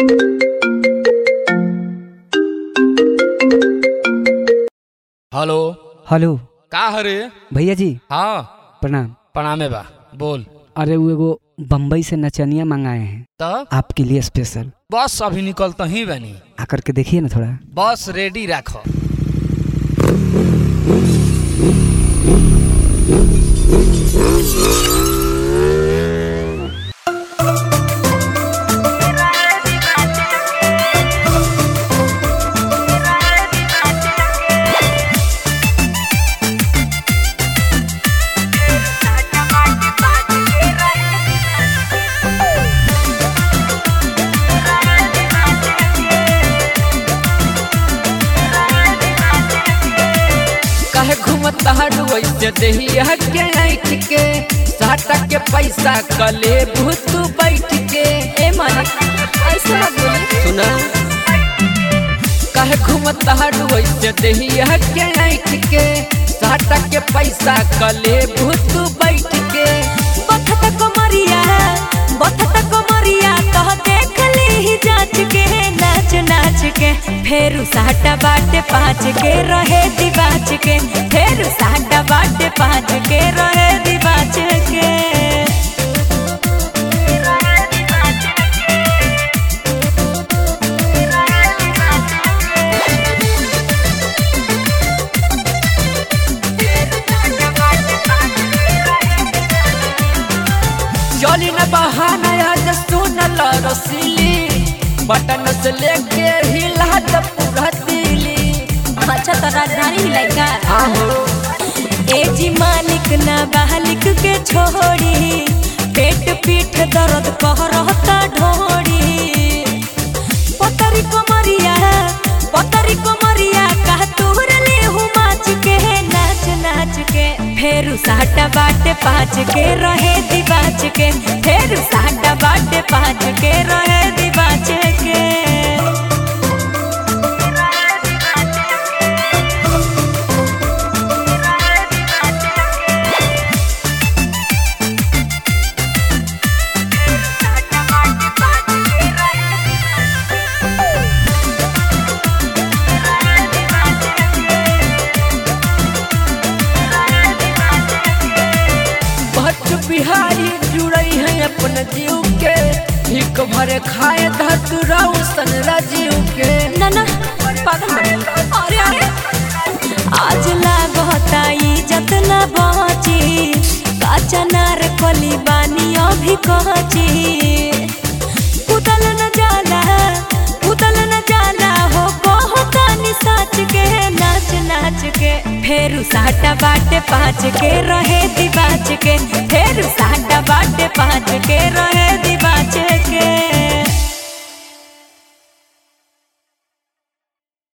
hello hello का हरे भैया जी हाँ प्रणाम प्रणामे बा बोल अरे वो एगो बम्बई से नचनिया मंगाए हैं तब आपके लिए स्पेशल बस अभी निकलता ही बनी आकर के देखिए ना थोड़ा बस रेडी रखो कहे घूमता हडू ऐसे देहिया के ऐठ के साटा के पैसा कले भूत बैठ के ए मन ऐसा मत बोली सुना कहे घूमता हडू ऐसे देहिया के ऐठ के साटा के पैसा कले भूत बैठ के बथत कमरिया बथत कमरिया कह देख ली जांच के नाच नाच के फेरू साटा बाटे पाँच के रहे दिबाच के फेरू साटा बाटे पाँच के रहे दिबाच के चली न बहाना आज सुनल रसीली बटन से लेके हिला द पूरा दिली अच्छा तो राजधानी हिलाई का आहो ए जी मालिक ना बालिक के छोड़ी पेट पीठ दर्द कह रहता ढोड़ी पतरी कमरिया पतरी कमरिया कह तोहर ले हूँ माच के नाच नाच के फेरू साटा बाटे पाँच के रहे दिबाच के फेरू साटा बाटे पाँच के रहे दिबाच के भट्ट बिहारी जुड़ई है अपन जीव के हिक भरे खाए धतुरा सन राजीव के ना ना पागल बनी अरे अरे आज लागता इज्जत ना बची काचा नार कली बानी अभी कहची कुदल न जाला कुदल न जाला हो कहतानी साच के नाच नाच के फेरू साटा बाटे पाँच के रहे दिबाच के फेरू साटा बाटे पाँच